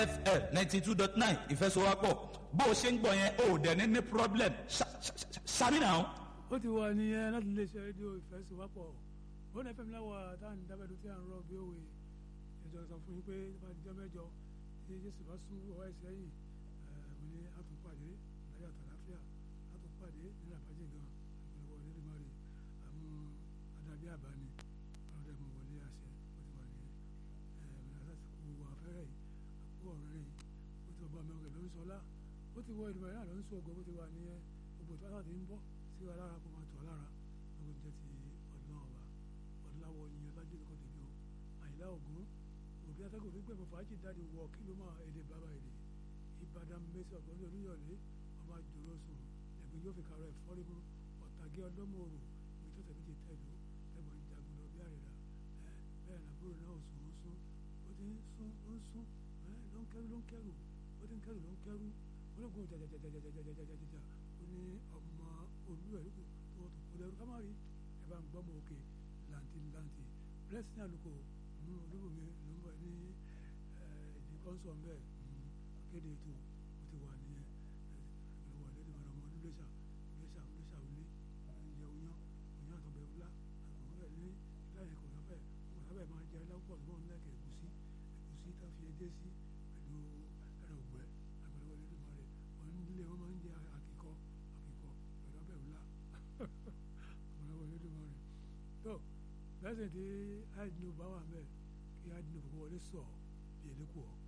fm ninety two dot nine ìfẹsowápọ̀ bó o ṣe ń gbọ́ yẹn o ò dẹ̀ ní ní problem ṣàmì náà. ó ti wà nìyẹn láti lè ṣe rédíò ìfẹsowápọ̀ bọ́n fm láwọ̀ táwọn dábẹ́dù tí à ń rọ bí òwe ìjọ sọ fún yín pé bá dijọ́ mẹ́jọ tí jésù bá sún ọwọ́ ẹ̀sẹ̀ yìí mo ní àtúnpàdé láyé àtàláfíà àtúnpàdé nílẹ̀ àbájẹ́ gan ìpínlẹ̀ wọlé ní mari àmú adábí àbáni ọlọ́dẹ mo wọlé àṣẹ ó ti wà ní ẹ̀ẹ́dẹ́gbẹ̀rún àti kú afẹ́rẹ́ yìí àkú ọ̀rẹ́ yìí ó ti ọba mi ọ̀gẹ̀ ló ń sọlá ó ti wọ ìdìbò náà ló ń sọ ògo ó ti wà ní gbogbo tó láti ń bọ́ sí wa lára kó máa tọ̀ lára gbogbo jẹ́ ti ọdún ọba ọdúnláwọ̀ yìí ọlájú lóko tèmi o àyìnlá ògún òbí atẹ́gùn fún gbẹ̀mọ̀ fàájì dáàdi wọ kí ló máa èdè bàbá èdè ìbàdàn mẹ́sì ọ̀gbọ́n ní oníyọ̀lé ọmọ àjòrò sùn ẹ̀gbẹ́ yóò fi kàrọ̀ ẹ̀fọ́rí mú ọ̀tàgé ọdọ́mọ̀rò ibi tó tẹ̀mí ti tẹ̀lú ẹ̀gbọ́n ìjagun lọ bí àrẹ̀dà bẹ́ẹ̀ làbúrò náà sùn ó sún ó ti ń sún ó ń sún ló ń kẹ́rù ló ń kẹ́rù ó ti ń kẹ́rù ló ń kẹ́rù ológun jàjàjàjàjàjàjàjà ó ní ọmọ olú ẹ̀rú tó tó kó lẹ́rú ká má rí ẹ bá ń gbọ́mọ òkè làǹtì làǹtì blessing àlùkò olúbomi ló ń bọ̀ ní ìdí kọ́ńsọ̀ mbẹ́ akéde ètò ó ti wà ní ìwà lédè mọ̀nà ọmọ lóṣà lóṣà lóṣà wílé oúnjẹ oyán oyán àtọ̀bẹ̀ wúlá àtọ̀bẹ̀ wúlá ní láyé kò sábẹ̀ kò sábẹ̀ máa jẹ lápò tó ń lẹ́kẹ̀ ẹ̀gúsí ẹ̀gúsí tá fi edé sí pẹ̀lú ẹ̀rọ ògbẹ́ àgbẹ̀lẹ́wọ̀ lédè mọ̀ rẹ̀ wọ́n nílé wọ́n máa ń jẹ àkìkọ àkìkọ pẹ̀lú ọbẹ̀ wúlá àgbẹ̀lẹ́wọ̀ lédè mọ̀ rẹ̀ tó lẹ́sìn tí àìdínú bá wà mẹ́ẹ̀ kí àìdínú fọwọ́ wọlé sọ̀ bí ẹ̀dẹ́kù ọ̀